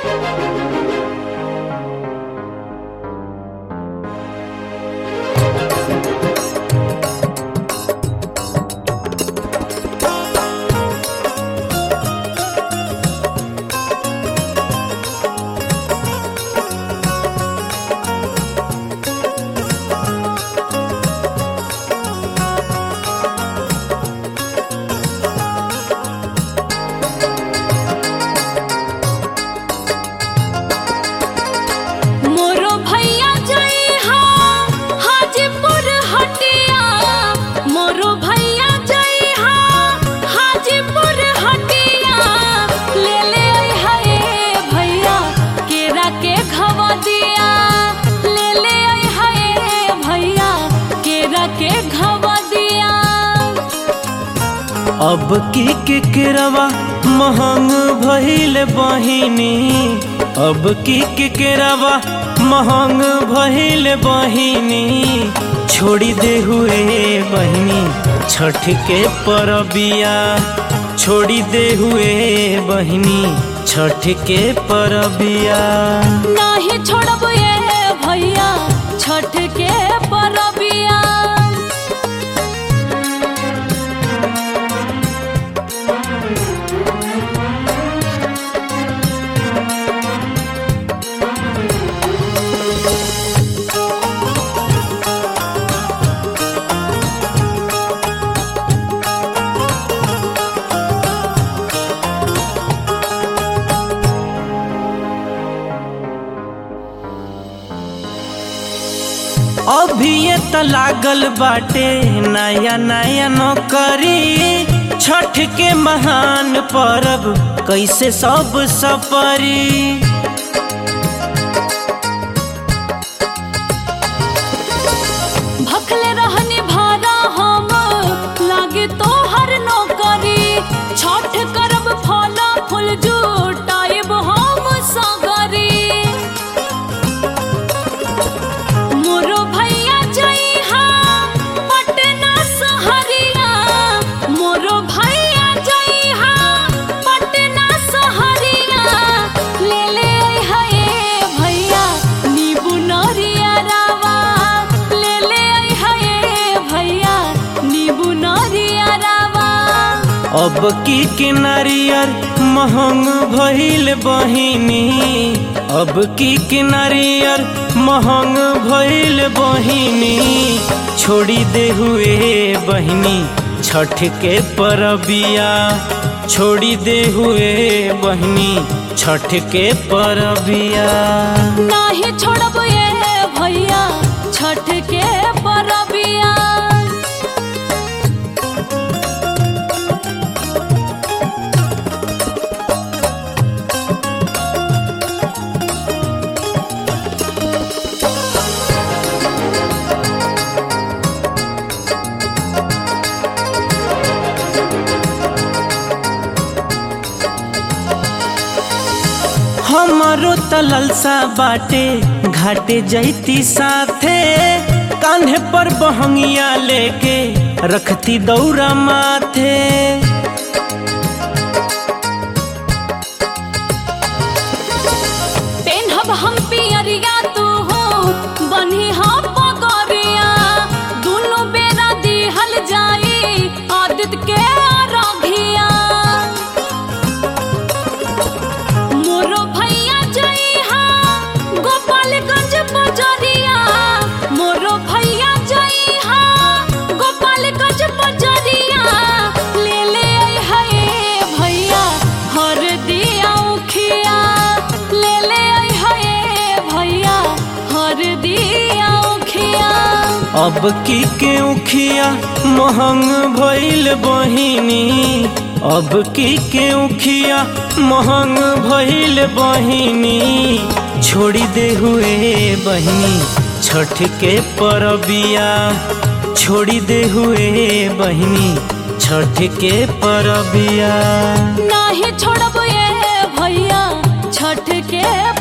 मोरो भैया जई हा हाजीपुर हटिया मोरो भैया जई हा हाजीपुर हटिया ले ले आई हाय भैया केरा के घवा दिया ले ले आई हाय भैया केरा के घवा दिया अब की केकरवा महंग भइल बहिनी अब की केकरवा महंग भइल बहिनी छोड़ी दे हुए बहिनी छठ के परबिया छोड़ी दे हुए बहिनी छठ के परबिया नाही छोड़ब ये भैया छठ के परबिया अभी ये त लागल बाटे नया नया नौकरी छठ के महान परब कैसे सब सपरी भखले रहनी भारा हम लागे तो हर नौकरी छठ करब फल फूल जुटाइब हम सगरी मोरो भैया जई हा पटना सहरिया मोरो भैया जई हा पटना सहरिया ले ले आई हाय भैया नीबू नरिया रावा ले ले आई हाय भैया नीबू नरिया रावा अब की के नारियर महंग भइल बहिनी अब की के नारियर महंग भइल बहिनी छोड़ी दे हुए बहिनी छठ के परबिया छोड़ी दे हुए बहिनी छठ के परबिया नाही छोड़ब ये भैया छठ के परबिया हमारो त ललसा बाटे घाटे जैती साथे कान्हे पर बहंगिया लेके रखती दौरा माथे पेन्हब हम पियरिया तू हो बन्ही हम पगरिया दुनु बेरा दिहल जाई आदित्य के रघिया मोरो भैया जई हा गोपालगंज बजरिया मोरो भैया जई हा गोपालगंज बजरिया ले ले आई हाय भैया हर दिया उखिया ले ले आई हाय भैया हर दिया उखिया अब की के उखिया महंग भइल बहिनी अब की के उखिया महंग भइल बहिनी छोड़ी दे हुए बहिनी छठ के परबिया छोड़ी दे हुए बहिनी छठ के परबिया नाही छोड़ब ये भैया छठ के